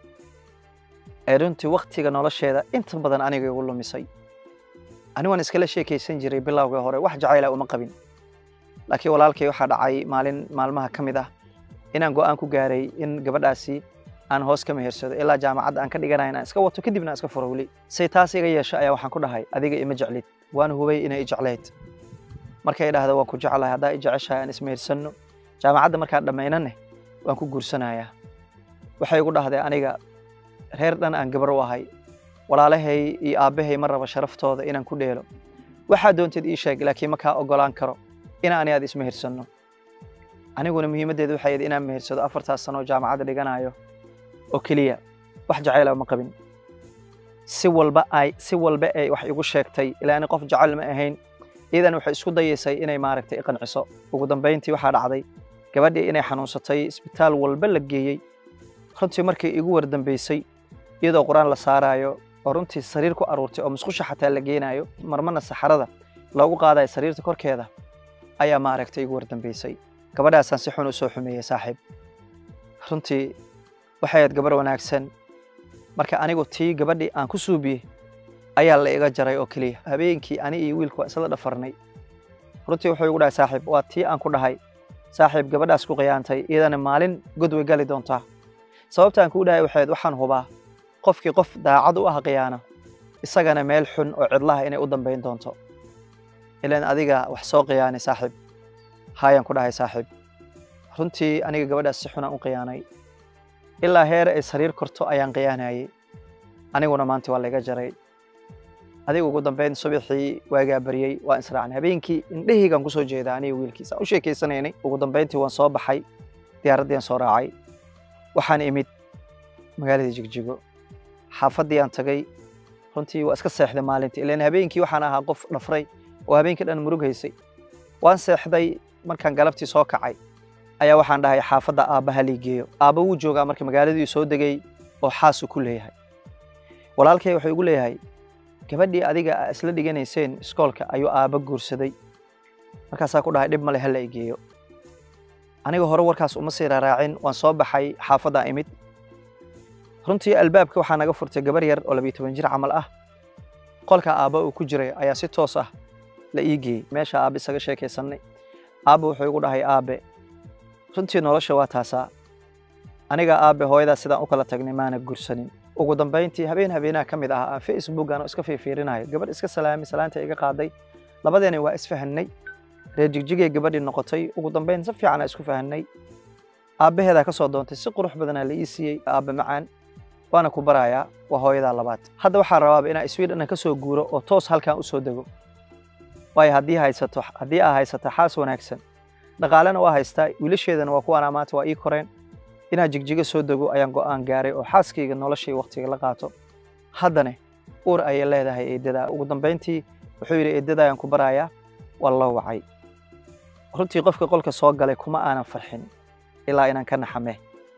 A: ee runtii waktiga nolosheeda inta badan aniga igu lumisay anigu waan iskala sheekaysan jiray bilowgii hore wax jacayla uma qabin laakiin walaalkay waxaa dhacay maalin maalmaha ka mid ah inaan go'aan ku gaaray in gabadhaasi aan hoos ka mehersado ilaa jaamacadda aan ka dhiganayo inaan iska wato kadibna aan iska furo weli say taas iga yeesho ayaa waxaan ku dhahay adiga ima jeclid waan hubay inay i jeclayd markay dhahda waan ku jeclahay haddaa i jeceshahay aan ismehersanno jaamacadda markaan dhammaynanne waan ku guursanayaa waxay igu dhahday aniga reer dhan aan gabar u ahay walaalahay iyo aabbahay ma raba sharaftooda inaan ku dheelo waxaa doonteed ii sheeg laakiin ma kaa oggolaan karo ina ani aad ismehersanno aniguna muhiimaddeedu waxay ahayd inaan mehersado afartaas sano oo jaamacadda dhiganayo oo keliya wax jacayla ma qabin si walba ay si walba ay wax igu sheegtay ilaa ani qof jacayl ma ahayn iyadan waxay isku dayaysay inay maaragtay i qanciso ugu dambayntii waxaa dhacday gabadhii inay xanuunsatay isbitaal walba la geeyey runtii markii igu wardambaysay iyadoo qur-aan la saaraayo oo runtii sariir ku aruurtay oo musqusha xataa la geenaayo marmana saxarada loogu qaadayo sariirta korkeeda ayaa maaragtay igu wardambaysay gabadhaasaan si xun u soo xumeeyey saaxiib runtii waxay ahayd gabarh wanaagsan marka anigu tii gabadhii aan ku suubiyey ayaa la iga jaray oo keliya habeenkii ani iyo wiilku waa isla dhafarnay runtii wuxuu igu dhahay saaxiib waa tii aan ku dhahay saaxiib gabadhaas ku khiyaantay iyadana maalin god way gali doontaa sababtaan kuu dhahay waxayd waxaan hubaa qofkii qof daacad u ah khiyaano isagana meel xun oo cidlaha inay u dambayn doonto ilaan adiga wax soo khiyaanay saaxiib haayaan ku dhahay saaxiib runtii aniga gabadhaas si xunaan u khiyaanay ilaa heer ay sariir korto ayaan khiyaanayay aniguna maanta waa layga jaray adiga ugu dambayn subaxii waagaa baryey waan israacnay habeenkii indhahaygaan kusoo jeedaa aniga wiilkiisa u sheekaysanaynay ugu dambayntii waan soo baxay diyaaraddii aan soo raacay waxaan imid magaaladii jigjigo xaafaddii aan tagay runtii waa iska seexday maalintii ilaan habeenkii waxaan ahaa qof dhafray oo habeenkii dhan murug haysay waan seexday markaan galabtii soo kacay ayaa waxaan dhahay xaafadda aabbaha lii geeyo aabba wuu joogaa marka magaaladii soo degay oo xaasuu ku leeyahay walaalkay wuxuu igu leeyahay gabadhii adiga aa isla dhiganayseen iskoolka ayuu aabba guursaday markaasaa ku dhahay dhib male hala i geeyo aniga hore warkaas uma sii raaraacin waan soo baxay xaafaddaa imid runtii albaabka waxaa naga furtay gabar yar oo labiyo toban jir camal ah qolka aabba uu ku jiray ayaa si toos ah la ii geeyey meesha aabbe isaga sheekaysannay aabbe wuxuu igu dhahay aabbe runtii nolosha waa taasaa aniga aabbe hooyadaa sidaan u kala tagnay maana guursanin ugu dambayntii habeen habeenaha ka mid ah aan facebookan oo iska fiirfiirinayo gabadh iska salaamay salaanta iga qaaday labadeena waa isfahannay reer jigjigay gabadhii noqotay ugu dambayn si fiicanaa isku fahannay aabbaheedaa ka soo doontay si qurux badanaa la ii siiyey aabbe macaan waana ku barayaa waa hooyadaa labaad hadda waxaa rabaaba inaa sweden ka soo guuro oo toos halkan u soo dego waayo haddii haysato haddii aa haysato xaas wanaagsan dhaqaalena waa haystaa wiilasheedana waa kuwaanaa maanta waa ii koreen inaan jigjigo soo dego ayaan go'aan gaaray oo xaaskayga noloshay wakhtiga la qaato haddane uur ayay leedahay eedadaa ugu dambayntii wuxuu yidhi eedadaa ayaan ku barayaa waa loo wacay runtii qofka qolka soo galay kuma aanan farxin ilaa inaan ka naxame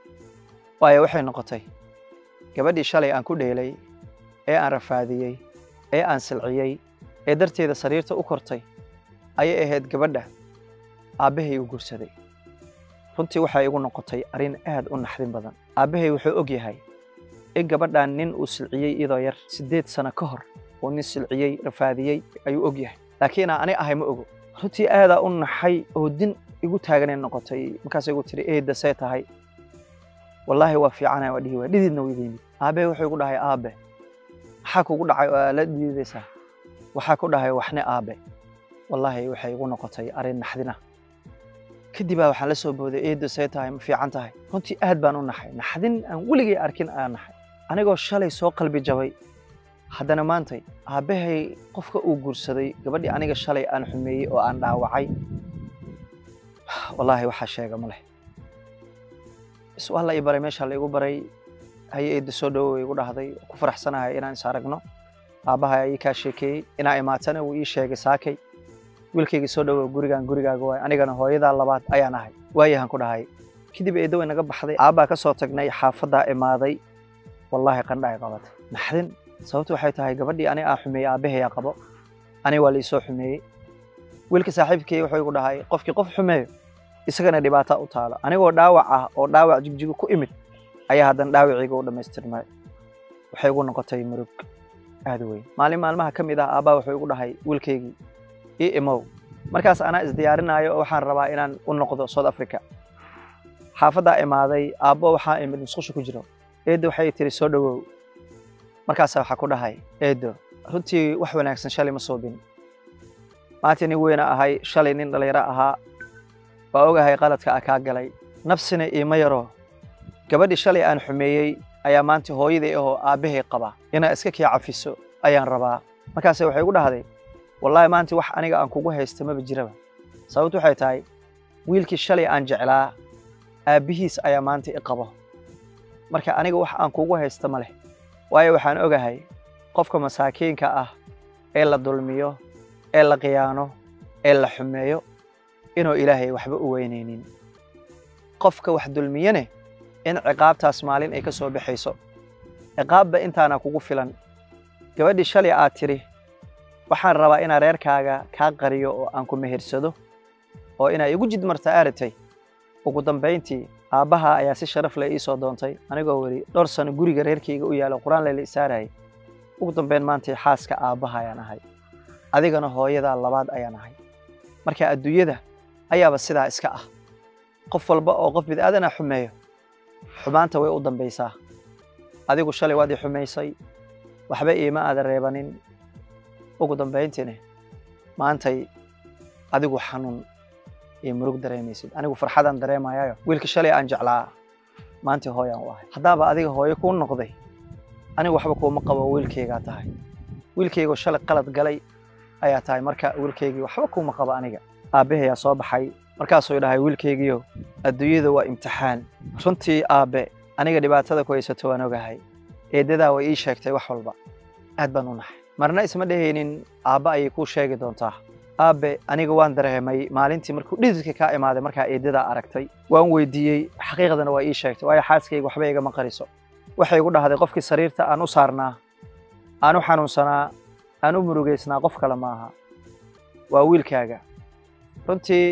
A: waayo waxay noqotay gabadhii shalay aan ku dheelay ee aan rafaadiyey ee aan silciyey ee darteeda sariirta u kortay ayay ahayd gabadha aabbahay u guursaday runtii waxay igu noqotay arrin aad u naxdin badan aabbahay wuxuu og yahay in gabadhan nin uu silciyey iyadoo yar siddeed sano ka hor uu nin silciyey rafaadiyey ayuu og yahay laakiin aan ani ahay ma ogo runtii aadaa u naxay oo din igu taaganay noqotay markaas igu tiri eedda see tahay wallaahi waa fiicana waa dhihi waa dhididna weydiimid aabbahay wuxuu igu dhahay aabe maxaa kugu dhacay oo aa la dhiidaysaa waxaa ku dhahay waxne aabe wallaahi waxay igu noqotay arrin naxdina kadibaa waxaan la soo booday eedda see tahay ma fiican tahay runtii aad baan u naxay naxdin aan weligay arkin aan naxay anigoo shalay soo qalbi jabay haddana maantay aabbahay qofka uu guursaday gabadhii aniga shalay aan xumeeyey oo aan dhaawacay wallaahi waxaa sheega ma leh is waa la ii baray meeshaa la igu baray haye eedda soo dhowow igu dhahday ku faraxsanahay inaan is aragno aabbahay ayii kaa sheekeeyey inaa imaatana wuu ii sheegay saakay wiilkayga soo dhowow gurigaan gurigaaga waay anigana hooyadaa labaad ayaan ahay waayahan ku dhahay kadib eedda way naga baxday aabbaa ka soo tagnay xaafaddaa imaaday wallaahi qandha ay qabatay naxdin sababtu waxay tahay gabadhii ani aa xumeeyey aabbahayaa qabo ani waa liisoo xumeeyey wiilka saaxiibkay wuxuu igu dhahay qofkii qof xumeeyo isagana dhibaata u taalo anigoo dhaawac ah oo dhaawac jigjigo ku imid ayaa haddana dhaawacayga u dhammaystirmay waxay igu noqotay murug aad weyn maalin maalmaha ka mid ah aabbaa wuxuu igu dhahay wiilkaygii ii imow markaas anaa isdiyaarinaayo oo waxaan rabaa inaan u noqdo south africa xaafaddaa imaaday aabbo waxaa imid musqusha ku jiro eeddo waxay tiri soo dhowow markaasaa waxaa ku dhahay eeddo runtii wax wanaagsan shalay ma soobin maanta nin weyna ahay shalay nin dhallinyaro ahaa waa ogahay qaladka a kaa galay nafsina iima yaro gabadhii shalay aan xumeeyey ayaa maanta hooyaday ahoo aabbahay qaba inaa iska kii cafiso ayaan rabaa markaase waxay igu dhahday wallaahi maanta wax aniga aan kugu haysta maba jiraba sababtu waxay tahay wiilkii shalay aan jeclaa aabbihiis ayaa maanta i qabo marka aniga wax aan kugu haysta ma leh waayo waxaan ogahay qofka masaakiinka ah ee la dulmiyo ee la khiyaano ee la xumeeyo inuu ilaahay waxba u weynaynin qofka wax dulmiyene in ciqaabtaas maalin ay ka soo baxayso ciqaabba intaana kugu filan gabadhii shalay aad tidhi waxaan rabaa inaa reerkaaga kaa qariyo oo aan ku mehersado oo inaa igu jidmarta aaratay ugu dambayntii aabbaha ayaa si sharaf leh ii soo doontay anigoo weli dhowr sano guriga reerkayga u yaalo qur-aan layla isaarayay ugu dambayn maantay xaaska aabbaha ayaan ahay adigana hooyadaa labaad ayaan ahay marka adduunyada ayaaba sidaa iska ah qof walba oo qof bid'aadana xumeeyo xumaanta way u dambaysaa adigu shalay waad i xumaysay waxba iima aada reebanin ugu dambayntiine maantay adigu xanuun iyo murug dareemaysid anigu farxadaan dareemayayo wiilka shalay aan jeclaa maantii hooyaan u ahay haddaaba adiga hooyo kuu noqday anigu waxba kuuma qabo wiilkaygaa tahay wiilkaygoo shalay qalad galay ayaa tahay marka wiilkaygii waxba kuuma qabo aniga aabbahayaa soo baxay markaasuu dhahay wiilkaygiio adduunyada waa imtixaan runtii aabbe aniga dhibaatada ku haysato waan ogahay eeddadaa way ii sheegtay wax walba aad baan u naxay marna isma dhehaynin aabba ayay kuu sheegi doontaa aabbe aniga waan dareemay maalintii markuu dhididka kaa imaaday markaa eeddadaa aragtay waan weydiiyey xaqiiqdana waa ii sheegtay waayo xaaskayga waxba igama qariso waxay igu dhahday qofkii sariirta aan u saarnaa aan u xanuunsanaa aan u murugaysnaa qof kale maaha waa wiilkaaga runtii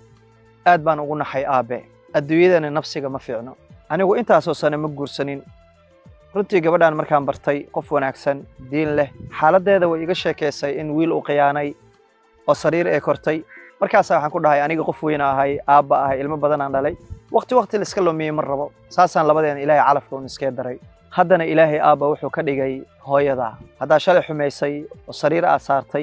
A: aad baan ugu naxay aabbe adduunyadana nafsiga ma fiicno anigu intaasoo sane ma guursanin runtii gabadhaan markaan bartay qof wanaagsan diin leh xaaladdeeda way iga sheekaysay in wiil uu khiyaanay oo sariir ee kortay markaasaa waxaan ku dhahay aniga qof weyna ahay aabba ahay ilmo badanaan dhalay waqti waqti laiska lumiyey ma rabo saasaan labadeena ilaahay calafka un iskee daray haddana ilaahay aabba wuxuu ka dhigay hooyadaa haddaa shalay xumaysay oo sariir aad saartay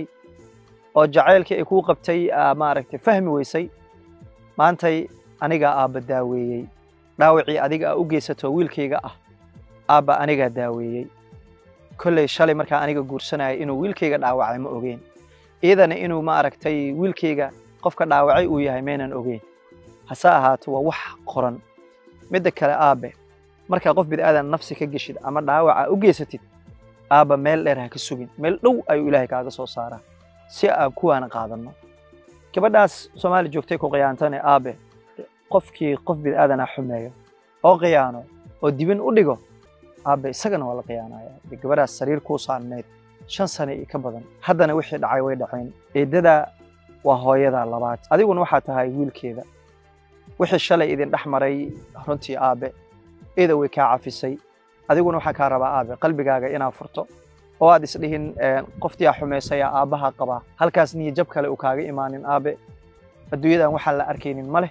A: oo jacaylkii ay kuu qabtay maaragtay fahmi weysay maantay anigaa aabba daaweeyey dhaawacii adiga aa u geysato wiilkayga ah aabba anigaa daaweeyey kolley shalay markaa aniga guursanaya inuu wiilkayga dhaawacay ma ogeen iyadana inuu ma aragtay wiilkayga qofka dhaawacay uu yahay maynan ogeyn hase ahaato waa wax qoran midda kale aabbe markaa qof bid'aadan nafsi ka geshid ama dhaawaca u geysatid aabba meel dheer ha ka sugin meel dhow ayuu ilaahay kaaga soo saaraa si aan kuwaana qaadanno gabadhaas soomaali joogtay ku khiyaantane aabe qofkii qof bid'aadana xumeeyo oo khiyaano oo dibin u dhigo aabe isagana waa la khiyaanaya dee gabadhaas sariir kuu saarneyd shan sane iyo ka badan haddana wixii dhacay way dhaceen eeddadaa waa hooyadaa labaad adiguna waxaa tahay wiilkeeda wixii shalay idin dhex maray runtii aabe ida way kaa cafisay adiguna waxaa kaa rabaa aabe qalbigaaga inaad furto oo aad isdhihin qoftii aa xumaysaya aabbaha qabaa halkaas niyo jab kale uu kaaga imaanin aabe adduunyadan waxaan la arkaynin ma leh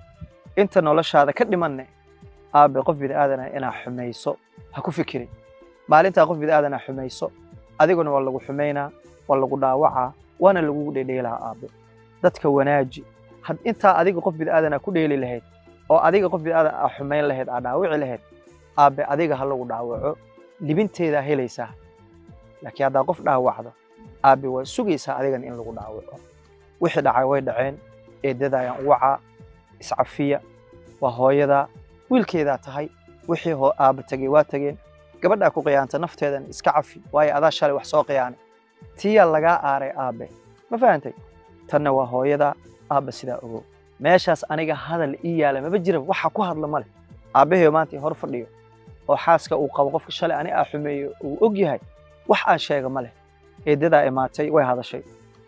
A: inta noloshaada ka dhimanne aabe qof bid'aadana inaa xumayso ha ku fikirin maalintaa qof bid'aadana xumayso adiguna waa lagu xumaynaa waa lagu dhaawacaa waana lagugu dhedheelaa aabe dadka wanaaji had intaa adiga qof bid'aadana ku dheeli lahayd oo adiga qof bid'aadan aa xumayn lahayd aa dhaawici lahayd aabe adiga ha lagu dhaawaco libinteedaa helaysaa laakiin haddaa qof dhaawacdo aabe waa sugaysaa adigana in lagu dhaawaco wixii dhacay way dhaceen eeddada ayaan u wacaa iscafiya waa hooyadaa wiilkeedaa tahay wixii hoo aabba tegey waa tegeen gabadhaa ku khiyaanta nafteedan iska cafi waayo adaa shalay wax soo khiyaanay tiyaa lagaa aaray aabe ma fahantay tanna waa hooyadaa aabba sidaa ogow meeshaas aniga hadal ii yaala maba jira waxa ku hadla ma leh aabbaheyo maanta hor fadhiyo oo xaaska uu qabo qofka shalay ani aa xumeeyo uu og yahay wax aan sheega ma leh eeddadaa imaatay way hadashay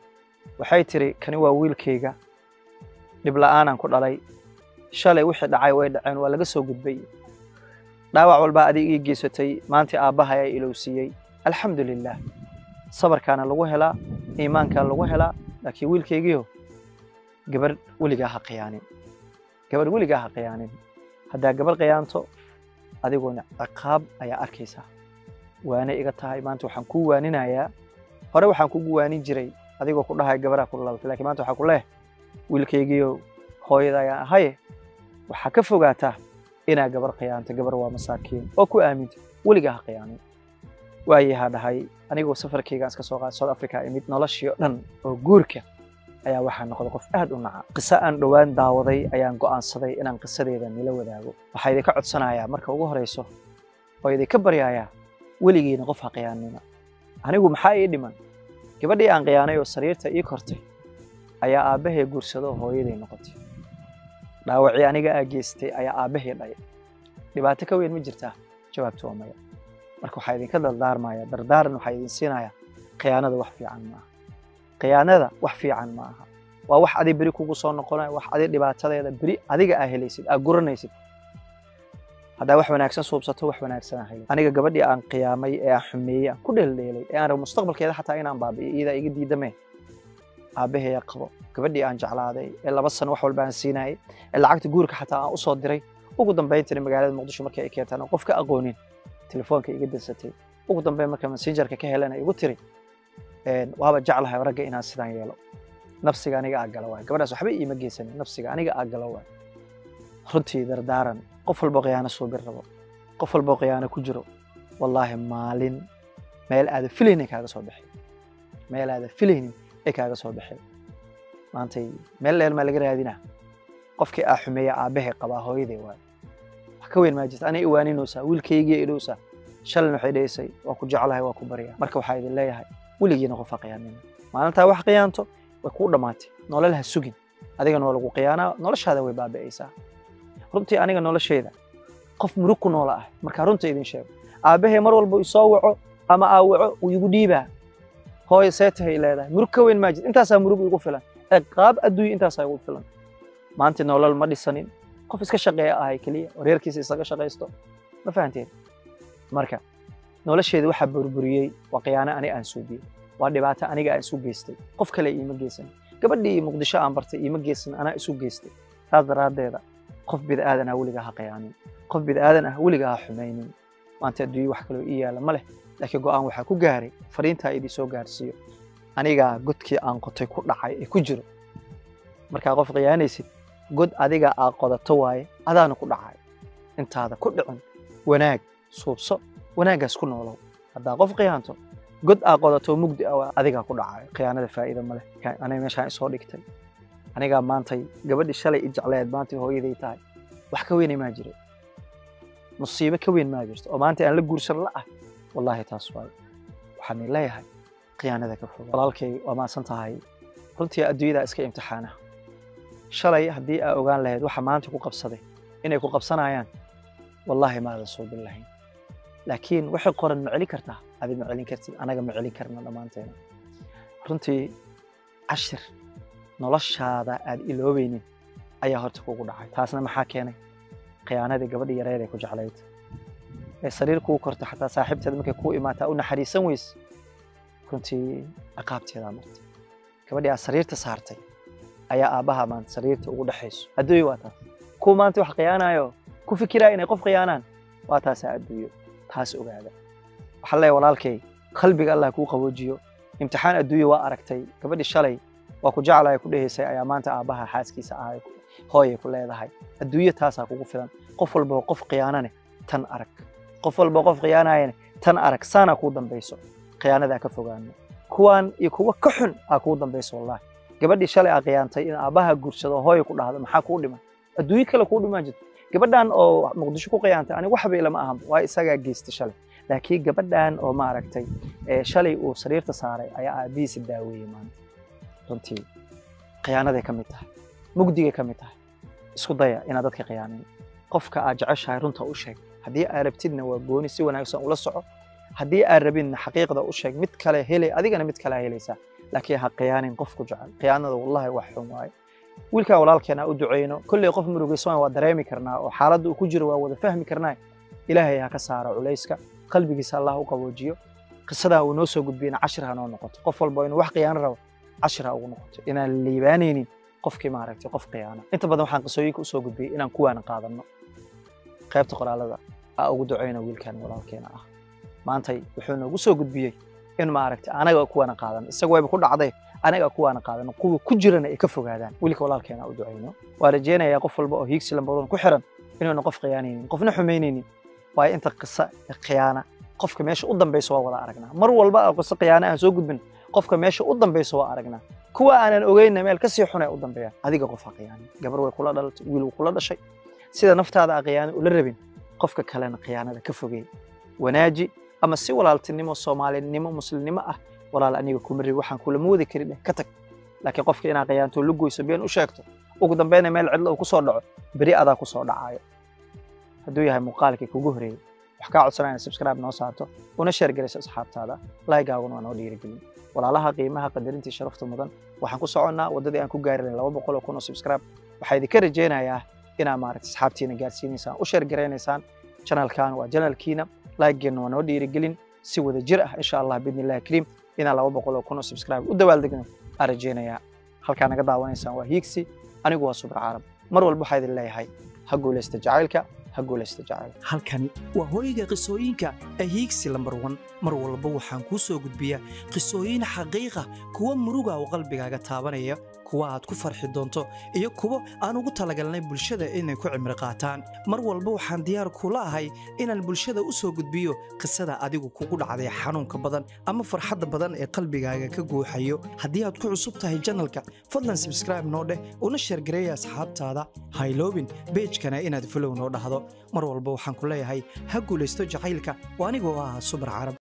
A: waxay tidhi kani waa wiilkayga dhibla'aanaan ku dhalay shalay wixii dhacay way dhaceen waa laga soo gudbay dhaawac walbaa adiga ii geysatay maantii aabbaha ayaa ilowsiiyey alxamdu lilaah sabarkaana lagu helaa iimaankaa lagu helaa laakiin wiilkaygiio gabarh weligaa ha khiyaanin gabarh weligaa ha khiyaanin haddaa gabarh khiyaanto adiguna ciqaab ayaa arkaysaa waana iga tahay maanta waxaan kuu waaninayaa hore waxaan kugu waanin jiray adigoo ku dhahay gabarhaa ku dhalaltay lakiin maanta waxaa ku leeh wiilkaygiio hooyada ayaan ahaye waxaa ka fogaataa inaa gabar khiyaanto gabar waa masaakiin oo ku aaminta weligaa ha khiyaanin waayahaa dhahay anigoo safarkaygaan iska soo qaada south africa imid noloshii oo dhan oo guurka ayaa waxaa noqday qof aad u naca qiso aan dhowaan daawaday ayaan go'aansaday inaan qisadeeda nila wadaago waxaa idinka codsanayaa marka ugu horayso oo idinka baryayaa weligiina qof ha khiyaanina anigu maxaa ii dhiman gabadhii aan khiyaanay oo sariirta ii kortay ayaa aabbahay guursado oo hooyaday noqotay dhaawacii aniga aa geystay ayaa aabbahay dhaya dhibaato ka weyn ma jirtaa jawaabtu waa maya marka waxaa idinka dardaarmaya dardaaran waxaa idin siinaya khiyaanada wax fiican ma aha khiyaanada wax fiican ma aha waa wax adi beri kugu soo noqonaya wax adi dhibaatadeeda beri adiga aa helaysid aa guranaysid haddaa wax wanaagsan suubsato wax wanaagsan aa helay aniga gabadhii aan khiyaamay ee aan xumeeyey aan ku dheeldheelay ee aan rabo mustaqbalkeeda xataa inaan baabi'iyo iyadaa iga diidamee aabbaheeya qabo gabadhii aan jeclaaday ee laba sano wax walba aan siinayay ee lacagta guurka xataa aan usoo diray ugu dambayntii magaalada muqdisho markay ay keentaan oo qof ka aqoonin telefoonka iga dansatay ugu dambeyn marka messengerka ka helana igu tiri waaba jeclahay ragga inaan sidaan yeelo nafsiga aniga aa gala waay gabadhaas waxba iima geysanin nafsiga aniga aa gala waay runtii dardaaran qof walbo khiyaano suubin rabo qof walbo khiyaano ku jiro wallaahi maalin meel aada filaynin kaaga soo baxay meel aada filaynin ay kaaga soo baxay maantay meel dheer maa laga raadinaa qofkii aa xumeeya aabbahay qabaa hooyaday waay wax ka weyn maa jirta anay iwaaninaysaa wiilkaygii idhowsaa shalin waxay dheysay waa ku jeclahay waa ku baryaa marka waxaa idin leeyahay weligiina qof ha khiyaanina maalintaa wax khiyaanto way kuu dhammaatay nolol ha sugin adigana waa lagu khiyaanaa noloshaada way baabi'aysaa runtii aniga noloshayda qof murug ku noola ah markaa runta idin sheego aabbahay mar walba isoo waco ama aa waco uu igu dhiibaa hooyo seetahay leedahay murug ka weyn maa jirta intaasaa murug igu filan ee qaab adduunya intaasaa igu filan maanta nolol ma dhisanin qof iska shaqeeya ahay keliya oo reerkiisa isaga shaqaysto ma fahanteen marka nolosheeda waxaa burburiyey waa khiyaano aniga aan suubiyey waa dhibaato aniga aan isu geystay qof kale iima geysan gabadhii muqdisho aan bartay iima geysan anaa isu geystay saas daraaddeeda qof bida'aadan ah weligaa ha khiyaanin qof bida'aadan ah weligaa ha xumaynin maanta adduunye wax kaloo ii yaalla ma leh laakiin go'aan waxaa ku gaaray fariintaa idin soo gaarsiiyo anigaa godkii aan qotay ku dhacay ee ku jiro markaa qof khiyaanaysid god adiga aa qodato waaye adaana ku dhacay intaada ku dhicin wanaag suubso wanaaggaas ku noolow haddaa qof khiyaanto god aa qodato mugdi ah adigaa ku dhacay khiyaanada faa'iida ma leh aniga meeshaan isoo dhigtay anigaa maantay gabadhii shalay i jecleed maantay hooyaday tahay wax ka weynay maa jiro musiibo ka weyn maa jirto oo maanta aan la guursan la ah wallaahi taas waayo waxaan leeyahay khiyaanada ka foga walaalkay waa maasan tahay runtii adduunyadaa iska imtixaana shalay haddii aa ogaan lahayd waxa maanta ku qabsaday inay ku qabsanayaan wallaahi maadan suubin lahayn laakiin waxay qoran ma celin kartaa adi ma celin kartid anaga ma celin karna dhammaanteena runtii cashir noloshaada aad iloobaynin ayaa horta kugu dhacay taasna maxaa keenay khiyaanadii gabadhii yareed ee ku jeclayd ee sariir kuu korta xataa saaxiibteeda markay kuu imaataa u naxariisan weyse runtii ciqaabteedaa martay gabadhii aad sariirta saartay ayaa aabbaha maanta sariirta ugu dhexayso adduunyo waa taas kuwa maanta wax khiyaanayo ku fikiraya inay qof khiyaanaan waa taasaa adduunyo taas ogaada waxaa leeyahay walaalkay qalbiga allah kuu qaboojiyo imtixaan adduunyo waa aragtay gabadhii shalay waa ku jeclaya ku dhehaysay ayaa maanta aabbaha xaaskiisa ahay hooyay ku leedahay adduunyo taasaa kugu filan qof walboo qof khiyaanane tan arag qof walboo qof khiyaanayane tan arag saanaa kuu dambayso khiyaanadaa ka fogaano kuwaan iyo kuwa ka xun aa kuu dambayso wallahi gabadhii shalay aa khiyaantay in aabbaha guursado hooya ku dhahdo maxaa kuu dhiman adduunyo kale kuu dhimaan jirto gabadhan oo muqdisho ku khiyaantay aniga waxba ilama ahan waa isagaa geystay shalay laakiin gabadhan oo maaragtay shalay uu sariirta saaray ayaa aabihiisa daaweeyey maanta runtii khiyaanaday ka mid tahay mugdigay ka mid tahay isku daya inaad dadka khiyaanin qofka aad jeceshahay runta u sheeg haddii aad rabtidna waa gooni si wanaagsan ula soco haddii aad rabinna xaqiiqda u sheeg mid kale helay adigana mid kale helaysaa laakiin ha khiyaanin qofku jecel khiyaanada wallahi wax xun waaye wiilkaa walaalkeena u duceyno kolley qof murugaysan waa dareemi karnaa oo xaaladda uu ku jiro waa wada fahmi karnaa ilaahay ha ka saaro culayska qalbigiisa allah u qaboojiyo qisadaa uu noo soo gudbiyena cashir ha noo noqoto qof walba inuu wax khiyaano rabo cashir ha ugu noqoto inaan liibaanaynin qofkii maaragtay qof khiyaana inta badan waxaan qisooyinka usoo gudbiyey inaan kuwaana qaadanno qaybta qoraalada aa ugu duceyno wiilkan walaalkeena ah maantay wuxuu noogu soo gudbiyey in maaragtay anaga kuwaana qaadan isaga wayba ku dhacday anaga kuwaana qaadano kuwa ku jirana ay ka fogaadaan wiilka walaalkeena u duceyno waa rajeynayaa qof walba oo hiigsi lambadoon ku xiran inuuna qof khiyaanaynin qofna xumaynaynin waayo inta qisa khiyaana qofka meesha u dambaysa waa wada aragnaa mar walba aa qiso khiyaana aan soo gudbin qofka meesha u dambaysa waa aragnaa kuwa aanan ogeynna meel kasii xun ay u dambeeyaan adiga qof ha khiyaanin gabar way kula dhalatay wiil wuu kula dhashay sida naftaada a khiyaano ula rabin qofka kalena khiyaanada ka fogeey wanaaji ama si walaaltinimo soomaalinimo muslimnimo ah walaal aniga kuma rabi waxaan kulama wadi karin ka tag laakiin qofka inaad khiyaanto la goyso been u sheegto ugu dambeyna meel cidlo uu ku soo dhaco beri adaa ku soo dhacaayo hadduu yahay muuqaalkii kugu horeeyey wax kaa codsanaya inaad subscribe noo saarto una sheer garayso asxaabtaada laaygaagun waa noo dhiirigelin walaalaha qiimaha qadarintii sharafta mudan waxaan ku soconnaa waddadii aan ku gaari lahayn laba boqol oo kun oo subscribe waxaa idinka rajaynayaa inaad maaragta asxaabtiina gaarsiinaysaan u sheer garaynaysaan janalkan waa janalkiina laygeenna waa noo dhiirigelin si wada jir ah insha allah biidni illahi kariim inaan laba boqol oo kun oo subscribe u dabaaldegno aan rajaynayaa halkaa naga daawanaysaan waa hiigsi anigu waa subra carab mar walba waxaa idin leeyahay ha guulaysta jacaylka ha guulaysta jacaylka
B: halkani waa hooyga qisooyinka ahiigsi lambar wan mar walba waxaan kuu soo gudbiyaa qisooyin xaqiiqa kuwa muruga oo qalbigaaga taabanaya kuwa aad ku farxi doonto iyo kuwo aan ugu talagalnay bulshada inay ku cimri qaataan mar walba waxaan diyaar kula ahay inaan bulshada u soo gudbiyo qisada adigu kugu dhacday xanuunka badan ama farxadda badan ee qalbigaaga ka guuxayo haddii aad ku cusub tahay janalka fadlan subscribe noo dheh una sheergareeya asxaabtaada hayloobin beejkana inaad folow noo dhahdo mar walba waxaan ku leeyahay ha guulaysto jacaylka oo anigoo ah subar carab